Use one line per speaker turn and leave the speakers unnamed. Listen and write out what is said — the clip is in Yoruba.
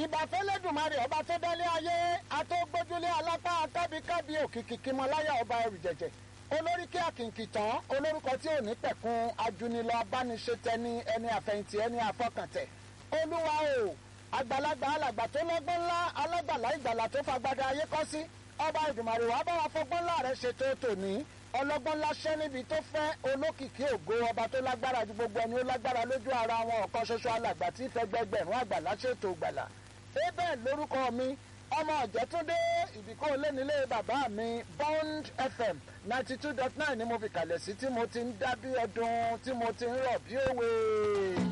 ìbàfẹ́lẹ́dùmarè ọba tó dálé ayé atógbójúlé alápá kábíkábí òkìkí kímọláyà ọba ẹrù jẹ̀jẹ̀ olórí kí àkìnkì tán olórúkọ tí ò ní pẹ̀kun ajunilọ abániṣetẹni ẹni àfẹ̀yìntì ẹni àfọkàntẹ̀ olúwa o àgbàlagbà alàgbà tó lọ́gbọ́n ńlá alágbàlá ìgbàlà tó fagbada ayé kọ́ sí ọba ìdùmarè wàá bá wa fọgbọ́n ńlá rẹ̀ ṣètò tòní ọlọ́gbọ́n láṣẹ́ níbi tó fẹ́ olókìkí ògo ọba tó lágbára ju gbogbo ẹni ó lágbára lójú ara wọn ọ̀kan ṣoṣo alàgbà tí fẹgbẹgbẹ̀rún àgbàlá ṣètò gbàlà abel lórúkọ mi ọmọ ọ̀jẹ̀túndé ìbíkó lẹ́nilé bàbá mi bond fm ninety two dot nine ni mo fi kalẹ̀ sí tí mo ti ń dá bí ọdún tí mo ti ń rọ̀ bí òwe.